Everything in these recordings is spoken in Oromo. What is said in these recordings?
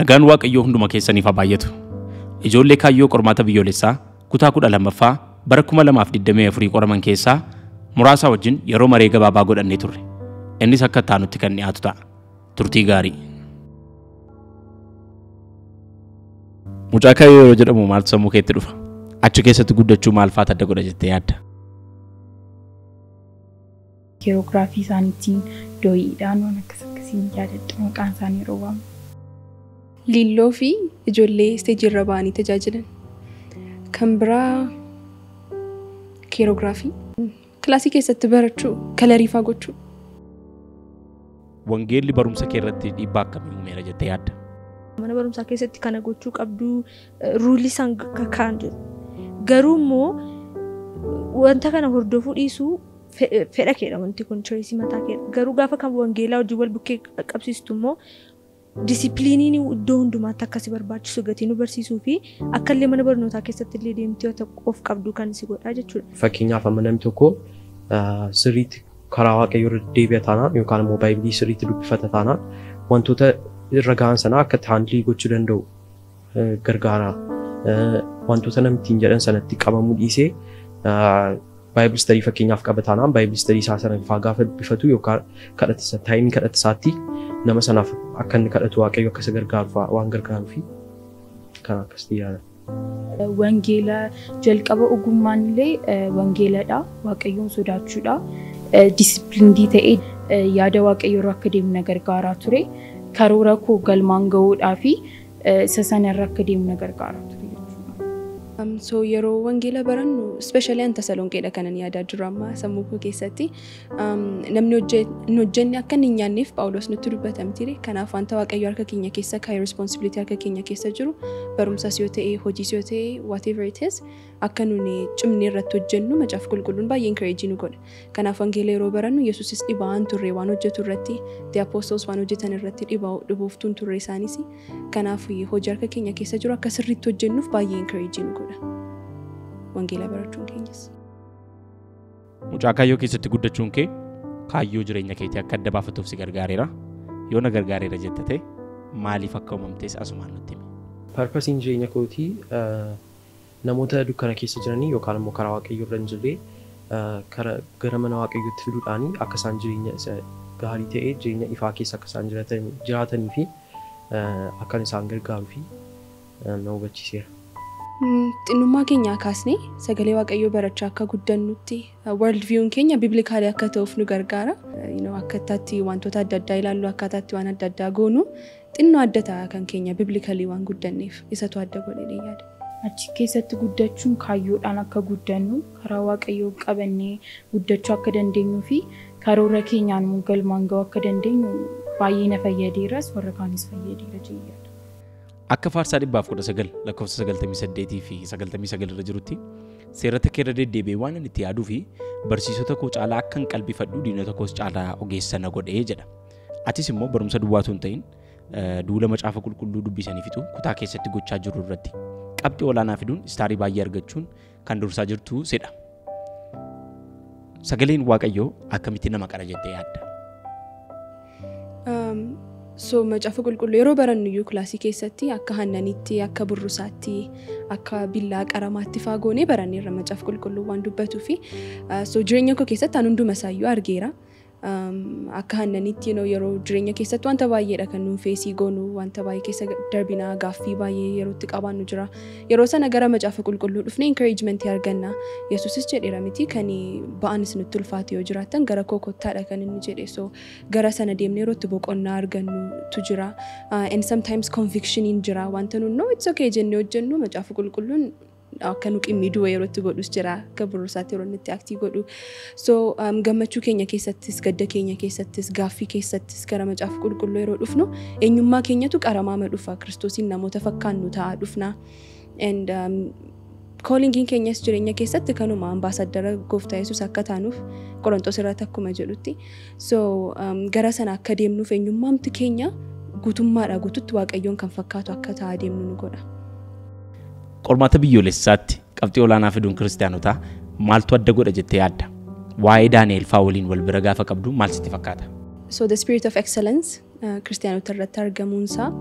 Nagaan Waaqayyoo hunduma keessaniif haa baay'atu. Ijoollee kaayyoo qormaata biyyoolessaa kutaa kudha lammaffaa bara kuma lamaaf digdamii afurii qoraman keessaa muraasa wajjin yeroo maree gabaabaa godhannee turre. Innis akka taanutti kan dhiyaatu ta'a. Turtii gaarii. Mucaa kaayyoo yeroo jedhamu maaltu sammuu keetti dhufa? Achi keessatti guddachuu maal faata adda godha jettee yaadda? Kiroogiraafii isaaniitiin dooyiidhaan waan akkas akkasiin yaadadha maqaan isaanii yeroo waamu. Liilloo fi ijoollee isteejii irra ba'anii tajaajilan. Kan biraa kiroogiraafii. Kilaasii keessatti barachuu, kalariifaa gochuu. Wangeelli barumsa kee irratti dhiibbaa akkamii uumeera jettee yaadda? Mana barumsaa keessatti kana gochuu qabdu ruulii isaan kaa'an jiru. Garuu immoo wanta kana hordofuu dhiisuu fedha keedha wanti kun choisii mataa keedha. Garuu gaafa kan wangeelaa hojii wal bukkee qabsiistu immoo disipiliiniin iddoo hundumaatti akkasi barbaachisu gatii nu barsiisuu fi akka illee mana barnootaa keessatti illee deemtee of qabdu kan si godhaa jechuudha. Fakkeenyaaf amma namni tokko sirriitti karaa waaqayyoo irra deebi'a taanaan yookaan immoo baay'ee sirriitti dubbifata taanaan wantoota irra gahan sana akka haandilii gochuu danda'u gargaara. Wantoota namni ittiin jedhan sanatti qabamuu dhiisee baay'ee istarii fakkeenyaaf qaba taanaan baay'ee istarii isaa sana faa gaafa dubbifatu yookaan kadhata taayimii kadhata isaatti nama sanaaf akka inni kadhatu waaqayyo akka isa gargaaru waan gargaaruu fi kan akkasitti yaada. Wangeela jalqaba ogummaan illee wangeeladha. Waaqayyoon sodaachuudha. Disipiliindii ta'ee yaada waaqayyoo irra akka deemnu na gargaaraa ture. Karoora koo galmaan gahuudhaa fi isa sanarra akka deemnu na gargaaraa ture. So yeroo wangeela barannu ispeeshaalii an tasalonqeedha kanan yaadaa jiru amma sammuu koo keessatti namni hin hojjenne akka hin nyaanneef Phaawulos nutti dubbatamtire kanaaf wanta waaqayyo harka keenya keessa kaa'e responsibility harka keenya keessa jiru barumsas yoo ta'e hojiis yoo ta'e whatever it is akka nuni cimnee irratti hojjennu macaaf qulqulluun baay'ee encourage nu godha kanaaf wangeela yeroo barannu yesuusis dhibaan turre waan hojjetu irratti the apostles waan hojjetan irratti dhibooftuun turre isaanis kanaaf hojii harka keenya keessa jiru akka sirriitti hojjennuuf baay'ee encourage nu godha. wangeela barachuun keenyas. Mucaa kaayyoo keessatti guddachuun kee kaayyoo jireenya keetii akka adda baafatuuf si gargaareera. Yoo na gargaareera jetta ta'e maaliif akka uumamtes asumaan nutti himi. Parpasiin jireenya kootii namoota dukkana keessa jiranii yookaan immoo karaa waaqayyoo irra hin jirre gara mana waaqayyootti fiduudhaan akka isaan jireenya isa gaarii ta'e jireenya ifaa keessa akka isaan jiraatanii fi akka isaan gargaaruu fi na hubachiiseera. Xinnummaa keenyaa kaasnee sagalee waaqayyoo barachaa akka guddannutti world view'n keenya biblikaalee akka ta'uuf nu gargaara. Akkaataatti wantoota adda addaa ilaallu akkaataatti waan adda addaa goonu xinnoo adda ta'a kan keenya biblikalii waan guddanneef isatu adda godhee yaada. Achi keessatti guddachuun kaayyoodhaan akka guddannu karaa waaqayyoo qabannee guddachuu akka dandeenyuu fi karoora keenyaan galmaan ga'uu akka dandeenyu baay'ee na fayyadeeras warra kaanis fayyadeera jechuudha. Akka faarsaa dhibbaaf kudha sagal lakkoofsa sagaltamii saddeetii fi sagaltamii sagal irra jirutti seerota kee irra deddeebi'ee waan inni itti yaaduu fi barsiisota koo caalaa akkan qalbifadhu diinota koos caalaa ogeessa na godhee jedha. Atis immoo barumsa duwwaatu hin ta'in duula macaafa qulqulluu dubbisanii fixu kutaa keessatti gochaa jiru irratti qabxii olaanaa fiduun istaarii baay'ee argachuun kan dursaa jirtu sedha. Sagaleen Waaqayyoo akkamitti nama qara jettee yaadda? So macaafa qulqulluu yeroo barannu iyyuu kilaasii keessatti akka hannanitti akka burrusaatti akka billaa qaramaatti faagoonee baranneerra macaafa qulqulluu waan dubbatuu fi so jireenya koo keessatti an hunduma isaayyuu argeera. Akka hannanitti yeroo jireenya keessatti wanta baay'eedha kan nuun feesii goonu wanta baay'ee keessa darbinaa gaaffii baay'ee yerootti qabaannu jira. Yeroo sana gara macaafa qulqulluu dhufnee encouragementii arganna. Yesuusis jedheera miti kan ba'anis nutti ulfaate yoo jiraattan gara koo kottaadha kan inni jedhe so gara sana deemnee yerootti boqonnaa argannutu jira. And sometimes convictioniin jira wanta nuun no it's okay jennee hojjennu macaafa qulqulluun akka nu qimmiiduu yerootti godhus jira akka burrusaatti yeroo inni aktii godhu so gammachuu keenya keessattis gadda keenya keessattis gaaffii keessattis gara macaafa qulqulluu yeroo dhufnu eenyummaa keenyatu qaramaama dhufa kiristoosiin namoota fakkaannu ta'aa dhufna and koolingiin keenyas jireenya keessatti kanuma ambaasaddara gooftaa yesus akka taanuuf qorontos irratti akkuma jedhutti so gara sana akka deemnuuf eenyummaamti keenya guutummaadha guututti waaqayyoon kan fakkaatu akka ta'aa deemnu nu godha. Qormaata biyyoolessaatti qabxii olaanaa fiduun kiristaanotaa maaltu adda godha jettee yaadda? Waa'ee Daani'eel fa'aa waliin wal bira gaafa qabdu maal sitti fakkaata? So the spirit of excellence kiristaanota irratti argamuunsaa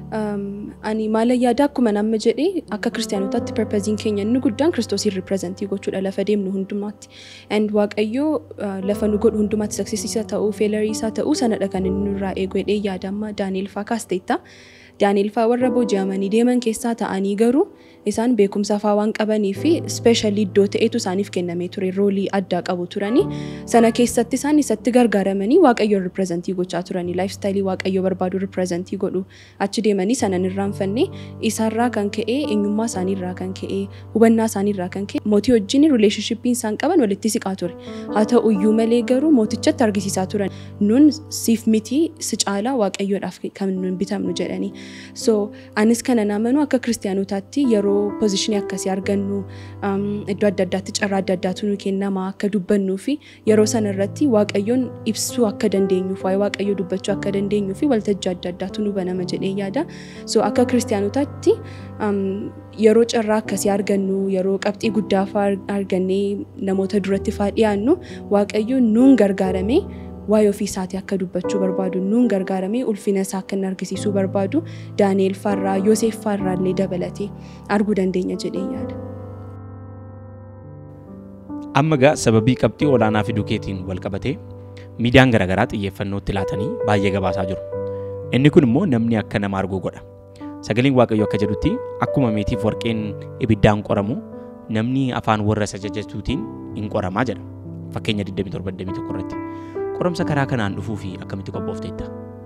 ani maala yaada akkuma nama jedhee akka kiristaanotaatti perpeziin keenya inni guddaan kiristoosiin ripirezentii gochuudha lafa deemnu hundumaatti. And waaqayyoo lafa nu godhu hundumaatti saksisiisa ta'uu feelarii isaa ta'uu sanadha kan inni nurraa eegu jedhee yaada amma Daani'el faa kaasteetta. Daani'el faa warra booji'amanii deeman keessaa ta'anii garuu isaan beekumsa faa waan qabanii fi ispeeshaalii iddoo ta'etu isaaniif kennamee ture roolii addaa qabu turanii sana keessatti isaan isatti gargaaramanii waaqayyoon ripirezentii gochaa turanii laayifstaayilii waaqayyoo barbaadu ripirezentii godhu achi deemanii sanan irraanfanne isaarraa kan ka'e eenyummaa isaaniirraa kan ka'e hubannaa isaaniirraa kan ka'e mootii wajjin rileeshnshiippiin isaan qaban walitti siqaa ture haa ta'u iyyuu malee garuu mootichatti argisiisaa turan nun siif miti si caalaa waaqayyoodhaaf kan nun bitamnu jedhanii so anis kana naamanu akka kiristaanotaatti yeroo pozishinii akkasii argannu iddoo adda addaatti carraa adda addaatu nu kennama akka dubbannuu fi yeroo sana irratti waaqayyoon ibsuu akka dandeenyuuf waa'ee waaqayyoo dubbachuu akka dandeenyuu fi waltajjii adda addaatu nu banama jedhee yaada so akka kiristaanotaatti yeroo carraa akkasii argannu yeroo qabxii guddaa fa'aa argannee namoota duratti fa'aa dhiyaannu waaqayyoon nuun gargaaramee waa'ee ofii isaatii akka dubbachuu barbaadu nuun gargaaramee ulfina isaa akka inni argisiisuu barbaadu daani'el faarraa yoosef faarraa illee dabalatee arguu dandeenya jedhee yaada. Amma gaa sababii qabxii olaanaa fiduu keetiin wal qabatee miidiyaan garaagaraa xiyyeeffannootti laatanii baay'ee gabaasaa jiru. Inni kun immoo namni akka nama arguu godha. Sagaleen Waaqayyoo akka jedhutti akkuma meetiif warqeen ibiddaan qoramu namni afaan warra isa jajatuutiin hin qoramaa jedha. Fakkeenya 27 irratti. Qoramsa karaa kanaan dhufuu fi akkamitti qophoofteetta?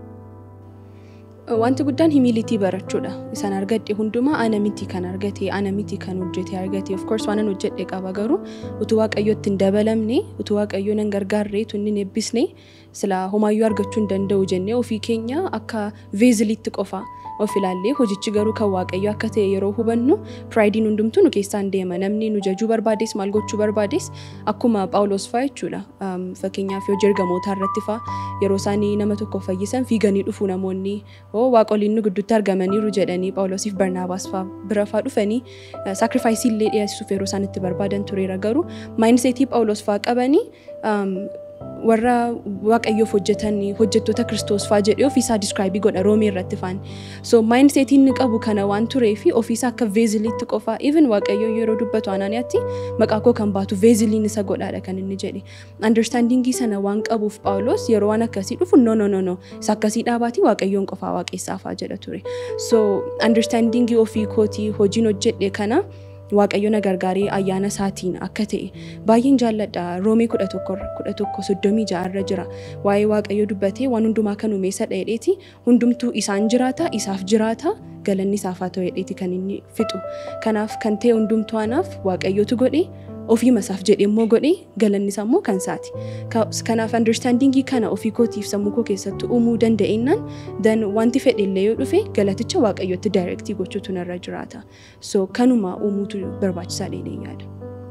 Wanti guddaan himilitii barachuudha. Isaan argadhe hundumaa ana miti kan argate, ana miti kan hojjete argate. Of course waanan hojjedhe qaba garuu utuu waaqayyootti hin dabalamne, utuu waaqayyoo nan gargaarre, utuu inni hin eebbisne sila homaayyuu argachuu hin danda'u jennee ofii keenya akka veeziliitti qofa of ilaallee hojichi garuu kan waaqayyo akka ta'e yeroo hubannu piraayidiin hundumtuu nu keessaan deema namni nu jajuu barbaades maal gochuu barbaades akkuma phaawulos fa'aa jechuudha fakkeenyaaf yoo ergamoota irratti fa'aa yeroo isaanii nama tokko fayyisan fiiganii dhufu namoonni oo waaqoliin nu gidduutti argamaniiru jedhanii phaawulosiif barnaabaas fa'aa bira fa'aa dhufanii saakrifaayisii illee dhiyeessuuf yeroo isaan itti barbaadan tureera garuu maayinseetii phaawulos fa'aa qabanii warra waaqayyoof hojjetan hojjettoota kiristoos fa'aa jedhee ofiisaa diskiraayibii godha roomii irratti faan so maayinseetii inni qabu kana waan turee fi ofiisaa akka veeziliitti qofa even waaqayyoo yeroo dubbatu anaaniyaatti maqaa koo kan baatu veeziliin isa godhaadha kan inni jedhe andarstaandingii sana waan qabuuf phaawulos yeroo waan akkasii dhufu no no no no isa akkasii dhaabaatii waaqayyoon qofaa waaqessaafaa jedha ture so andarstaandingii ofii kootii hojiin hojjedhe kana waaqayyo na gargaaree ayyaana isaatiin akka ta'e baay'een jaalladha roomii kudha tokko kudha tokko soddomii ja'arra jira waa'ee waaqayyo dubbatee waan hundumaa kan uumeessa dheedheeti hundumtuu isaan jiraata isaaf jiraata galanni isaaf haa ta'u dheedheeti kan inni fixu kanaaf kan ta'e hundumtuu anaaf waaqayyotu godhe ofii masaaf jedhee immoo godhee galanni isaa immoo kan isaati. Kanaaf andarstaandingii kana ofii kootiif sammuu koo keessatti uumuu danda'ennaan dan wanti fedhe illee yoo dhufe galaticha waaqayyotti daayirektii gochuutu narra jiraata. So kanuma uumuutu barbaachisaa dheedhee yaada.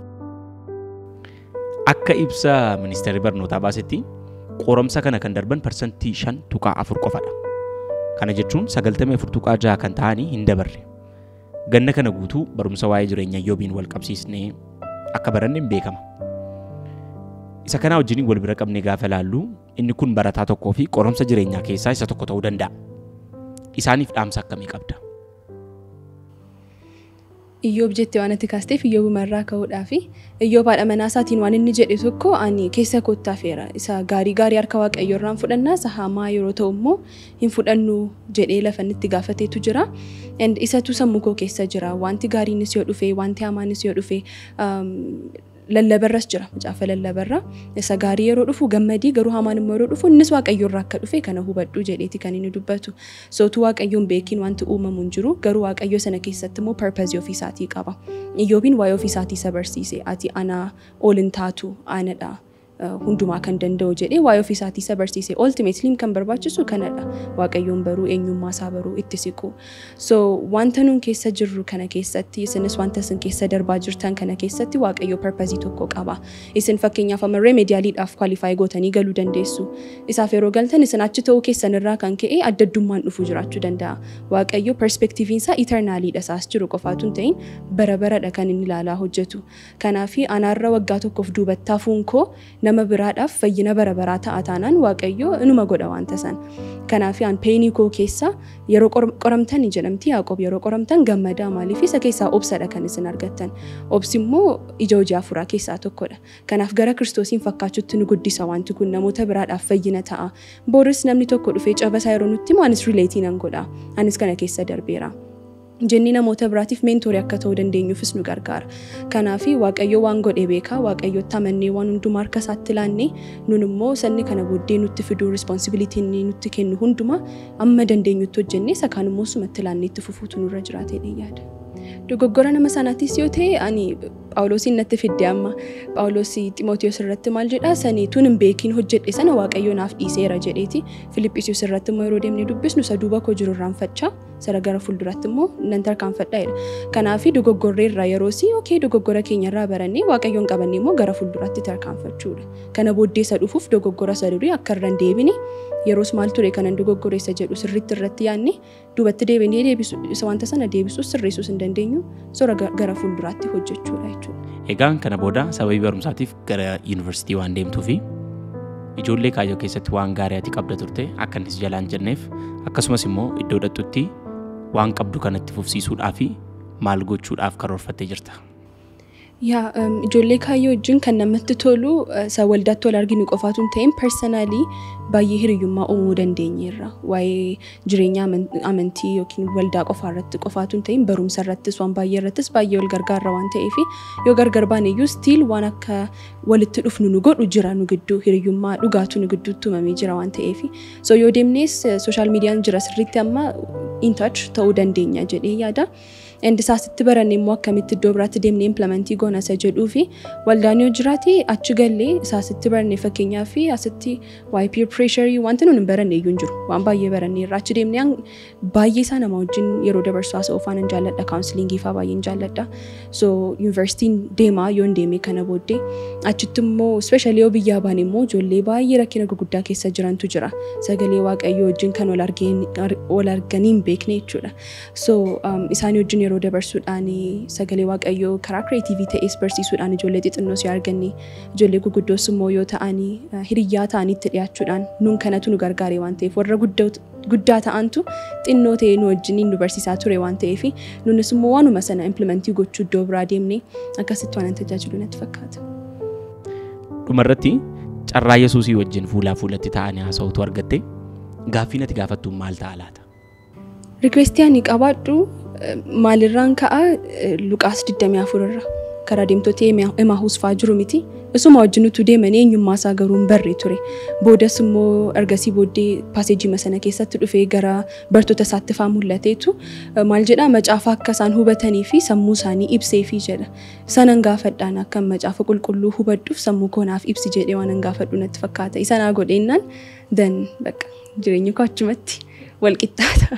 Akka ibsa ministeerri barnootaa baasetti qoramsa kana kan darban parsantii shan tuqaa afur qofadha. Kana jechuun sagaltamii afur tuqaa jaha kan ta'anii hin dabarre. Ganna kana guutuu barumsa waa'ee jireenya yoobiin wal qabsiisnee akka baranne hin beekama. Isa kana wajjin wal bira qabnee gaafa ilaallu inni kun barataa tokkoo fi qoromsa jireenyaa keessaa isa tokko ta'uu danda'a. Isaaniif dhaamsa akkamii qabda? Iyyoob jettee waan ati kaasteef iyyoobumarraa ka'uudhaa fi iyyoob haadha manaa isaatiin waan inni jedhe tokko ani keessa koottaafeera. Isa gaarii gaarii harka waaqayyoorraan fudhannaa isa hamaa yeroo ta'u immoo hin fudhannu jedhee lafa inni itti gaafateetu jira. Isatu sammuu koo keessa jira. Wanti gaariinis yoo dhufe wanti hamaanis yoo dhufe lallabarras jira macaafa lallabarra isa gaarii yeroo dhufu gammadii garuu hamaan immoo yeroo dhufu innis waaqayyoorraa akka dhufe kana hubadhu jedheeti kan inni dubbatu sootu waaqayyoon beekiin wanti uumamu hin jiru garuu waaqayyo sana keessatti immoo parpazii ofiisaatii qaba iyyoobiin waa'ee ofiisaatii isa barsiise ati anaa ol hin taatu anadha hundumaa kan danda'u jedhee waa'ee ofiisaatii isa barsiise ultimately kan barbaachisu kanadha waaqayyoon baruu eenyummaa isaa baruu itti siqu so wanta nuun keessa jirru kana keessatti isinis wanta isin keessa darbaa jirtan kana keessatti waaqayyo parpazii tokko qaba isin fakkeenyaaf amarree meediyaaliidhaaf kwaalifaayi gootanii galuu dandeessu isaaf yeroo galtan isin achi ta'uu keessan irraa kan ka'e adda addummaan dhufu jiraachuu danda'a waaqayyo perspeektiiviin isaa itarnaaliidha isaas jiru qofaatu hin ta'in bara baradha kan inni ilaalaa hojjetu kanaafi anaarra waggaa tokkoof duubattaafuun koo nama biraadhaaf fayyina bara baraa ta'a taanaan waaqayyo inuma godha wanta san. Kanaaf aan peenii koo keessa yeroo qor- qoramtan jedhamti Yaaqoob yeroo qoramtan gammadaa maaliif isa keessaa obsadha kan isin argattan. Obsi immoo ija hojii afuuraa keessaa tokkodha. Kanaaf gara kiristoosiin fakkaachuutti nu guddisa wanti kun namoota biraadhaaf fayyina ta'a. Booris namni tokko dhufee cabasaa yeroo nutti himu anis rileetii nan godha. Anis kana keessa darbeera. Jenni namoota biraatiif meentorii akka ta'uu dandeenyuufis nu gargaara. Kanaaf waaqayyo waan godhe beekaa waaqayyotti amannee waan hundumaa harka isaatti laannee nun immoo sanni kana booddee nutti fiduu responsibilitiin nutti kennu hundumaa amma dandeenyutti hojjennee isa kaan immoo sumatti laannee itti fufuutu nurra jiraatee yaada. Dogoggora nama sanaattis yoo ta'e ani Phaawulosiin natti fidde amma Phaawulos Ximootiyoos irratti maal jedhaa sanii tun hin beekiin hojjedhe sana waaqayyo naaf dhiiseera jedheeti Filiphisius irratti immoo yeroo deemnee dubbisnu isa duuba koo jiru irraanfachaa sara gara fuulduratti immoo nan tarkaanfadha jedha. Kanaaf dogoggorree irraa yeroo si okee dogoggora keenya irraa barannee waaqayyoon qabannee immoo gara fuulduratti tarkaanfachuudha. Kana booddee isa dhufuuf dogoggora isa durii akka irra hin deebine yeroos maal ture kanan dogoggoreessa jedhu sirriitti irratti yaadne duubatti deebinee deebisu isa wanta sana deebisuus sirreessuus hin dandeenyu sora ga- gara fuulduraatti hojjechuudha jechuudha. Egaan kana booda sababii barumsaatiif gara yuunivarsiitii waan deemtuu fi ijoollee kaayyoo keessatti waan gaarii ati qabda turte akka innis jalaan jenneef akkasumas immoo iddoo dhaqxutti waan qabdu kanatti fufsiisuudhaa fi maal gochuudhaaf karoorfattee jirta. Yaa um, ijoollee kaayyoo wajjin kan namatti tolu uh, isa waldaatti wal arginu qofaatu hin ta'in personaalii baay'ee hiriyyummaa uumuu dandeenyeerra. Waa'ee jireenya aman- amantii yookiin waldaa qofaa irratti qofaatu hin ta'in barumsa irrattis waan baay'ee irrattis baay'ee wal gargaarra waan ta'eef yoo gargar baane iyyuu stiil waan akka walitti dhufnu nu godhu jira nu gidduu hiriyyummaa dhugaatu nu gidduutti uumamee jira waan ta'eef so yoo deemnees sooshaal miidiyaan jira sirriitti amma in touch ta'uu dandeenya jedhee yaada. Endi isaasitti baranne immoo akkamitti iddoo biraatti deemnee implementii goona isa jedhuu fi waldaan yoo jiraate achi gallee isaasitti baranne fakkeenyaa fi asitti waa'ee peer pressurii wanti nuti hin baranne iyyuu hin jiru waan baay'ee baranne irraa achi deemnee hang- baay'ee isaa nama wajjin yeroo dabarsu haasa'uu faan hin jaalladha kaawunsiliingii faa baay'ee hin jaalladha so yuunivarsiitiin deemaa yoo hin deeme kana booddee achitti immoo ispeeshaalii yoo biyyaa baane immoo ijoollee baay'ee rakkina gurguddaa keessa jirantu jira sagalee waaqayyoo wajjin kan wal argeen- wal arganii hin beekne jechuudha so um, isaan wajjin yeroo dabarsuudhaan sagalee waaqayyoo karaa kireetiivii ta'es barsiisuudhaan ijoollee xixinnoo si arganne ijoollee gurguddoos immoo yoo ta'anii uh, hiriyyaa ta'anitti dhiyaachuudhaan nun kanatu nu gargaare waan ta'eef warra guddaa- guddaa ta'antu xinnoo ta'ee nu wajjiniin nu barsiisaa ture waan ta'eef nunis immoo waanuma sana implementii gochuu iddoo biraa deemne akkasitti waan tajaajilu natti fakkaata. Dhumarratti carraa Yesuusii wajjin fuulaa fuulatti taa'anii haasa'utu argatte gaaffii ati gaafattu maal ta'a laata? Rikweestii ani qabaadhu eh, maalirraan ka'a eh, Luqaas 24 irra karaa deemtoota Emaahuus fa'aa jiru miti. Isuma wajjin utuu deemanii eenyummaa isaa garuu hin barre ture. Boodas immoo ergasii booddee paaseejii sana keessatti dhufee gara bartoota isaatti fa'aa mul'ateetu eh, maal jedhaa macaafa akka isaan hubatanii fi sammuu isaanii ibseefi jedha. Sanan gaafadhaan akka macaafa qulqulluu hubadhuuf sammuu koonaaf ibsi jedhee waan hin gaafadhu natti fakkaata. Isanaa godheennaan dan bakka jireenya koo achumatti wal qixxaata.